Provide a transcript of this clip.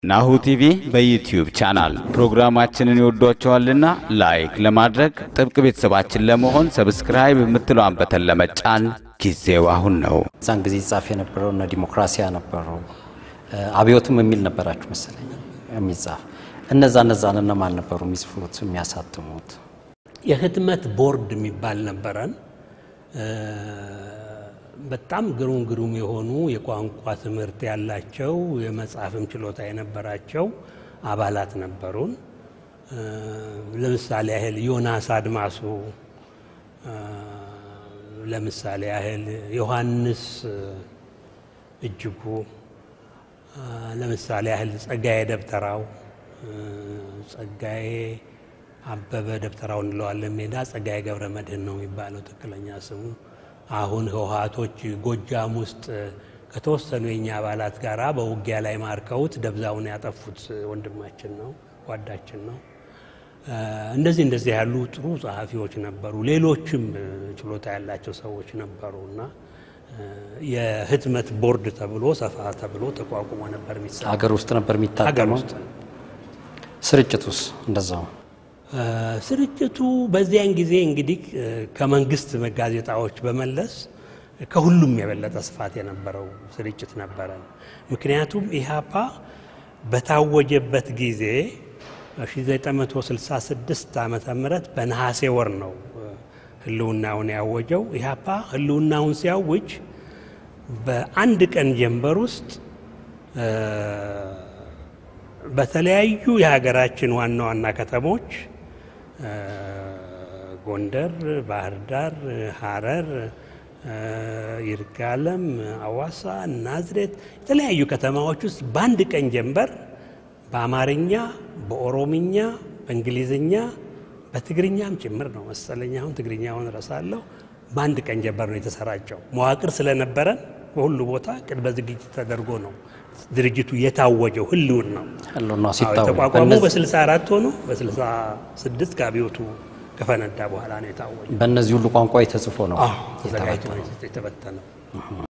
ናሁ ቲቪ በዩትዩብ ቻናል ፕሮግራማችንን ይወዷቸዋልና ላይክ ለማድረግ ጥብቅ ቤተሰባችን ለመሆን ሰብስክራይብ የምትለዋን በተን ለመጫን ጊዜው አሁን ነው። እዛን ጊዜ ይጻፍ የነበረው እነ ዲሞክራሲያ ነበሩ፣ አብዮትም የሚል ነበራችሁ መሰለኝ የሚጻፍ እነዛ እነዛን እነማን ነበሩ የሚጽፉት የሚያሳትሙት? የህትመት ቦርድ የሚባል ነበረን። በጣም ግሩም ግሩም የሆኑ የቋንቋ ትምህርት ያላቸው የመጻፍም ችሎታ የነበራቸው አባላት ነበሩን። ለምሳሌ ያህል ዮናስ አድማሱ፣ ለምሳሌ ያህል ዮሐንስ እጅጉ፣ ለምሳሌ ያህል ጸጋዬ ደብተራው፣ ጸጋዬ አበበ ደብተራው እንለዋለን ሜዳ፣ ጸጋዬ ገብረ መድህን ነው የሚባለው ትክክለኛ ስሙ። አሁን ህወሓቶች ጎጃም ውስጥ ከተወሰኑ የኛ አባላት ጋር በውጊያ ላይ ማርከውት ደብዛውን ያጠፉት ወንድማችን ነው፣ ጓዳችን ነው። እንደዚህ እንደዚህ ያሉ ጥሩ ጸሐፊዎች ነበሩ። ሌሎችም ችሎታ ያላቸው ሰዎች ነበሩ እና የህትመት ቦርድ ተብሎ ሰፋ ተብሎ ተቋቁሞ ነበር የሚሰራ ሀገር ውስጥ ነበር ሀገር የሚታተመው። ውስጥ ስርጭቱስ እንደዛው ስርጭቱ በዚያን ጊዜ እንግዲህ ከመንግስት ጋዜጣዎች በመለስ ከሁሉም የበለጠ ስፋት የነበረው ስርጭት ነበረን። ምክንያቱም ኢህአፓ በታወጀበት ጊዜ 1966 ዓመተ ምህረት በነሐሴ ወር ነው ህልውናውን ያወጀው። ኢህአፓ ህልውናውን ሲያውጅ በአንድ ቀን ጀንበር ውስጥ በተለያዩ የሀገራችን ዋና ዋና ከተሞች ጎንደር፣ ባህር ዳር፣ ሐረር፣ ይርጋለም፣ አዋሳ፣ ናዝሬት የተለያዩ ከተማዎች ውስጥ በአንድ ቀን ጀንበር በአማርኛ፣ በኦሮምኛ፣ በእንግሊዝኛ፣ በትግርኛም ጭምር ነው መሰለኝ። አሁን ትግርኛውን እረሳለሁ። በአንድ ቀን ጀንበር ነው የተሰራጨው። መዋቅር ስለነበረን በሁሉ ቦታ ቅድመ ዝግጅት ተደርጎ ነው ድርጅቱ የታወጀው ህልውን ነው ህልውና አዎ፣ ሲታወቅ የተቋቋሙ በእነዚህ- በ64 ሆኖ በ66 ከአብዮቱ ከፈነዳ በኋላ ነው የታወጀው። በእነዚህ ሁሉ ቋንቋ ተጽፎ ነው ተዘጋጅቶ ነው የተበተነው።